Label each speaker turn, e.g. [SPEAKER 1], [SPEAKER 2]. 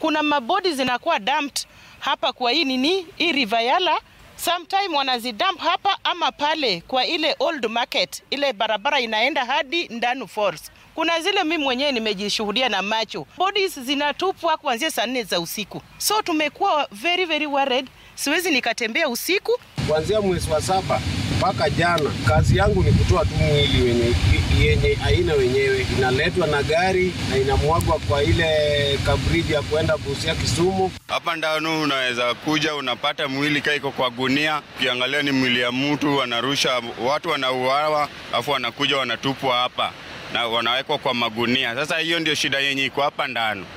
[SPEAKER 1] kuna mabodi zinakuwa dumped hapa kwa hii nini hii River Yala sometime wanazidump hapa ama pale kwa ile old market, ile barabara inaenda hadi Ndanu Falls. Kuna zile mimi mwenyewe nimejishuhudia na macho, bodies zinatupwa kuanzia saa nne za usiku, so tumekuwa very very worried. Siwezi nikatembea usiku.
[SPEAKER 2] Kuanzia mwezi wa saba mpaka jana, kazi yangu ni kutoa tu mwili wenye yenye aina wenyewe, inaletwa na gari na inamwagwa kwa ile kabriji ya kuenda Busia Kisumu.
[SPEAKER 3] Hapa Ndanu unaweza kuja unapata mwili kaiko kwa gunia, ukiangalia ni mwili ya mtu, wanarusha watu, wanauawa alafu wanakuja wanatupwa hapa na wanawekwa kwa magunia. Sasa hiyo ndio shida yenye iko hapa Ndanu.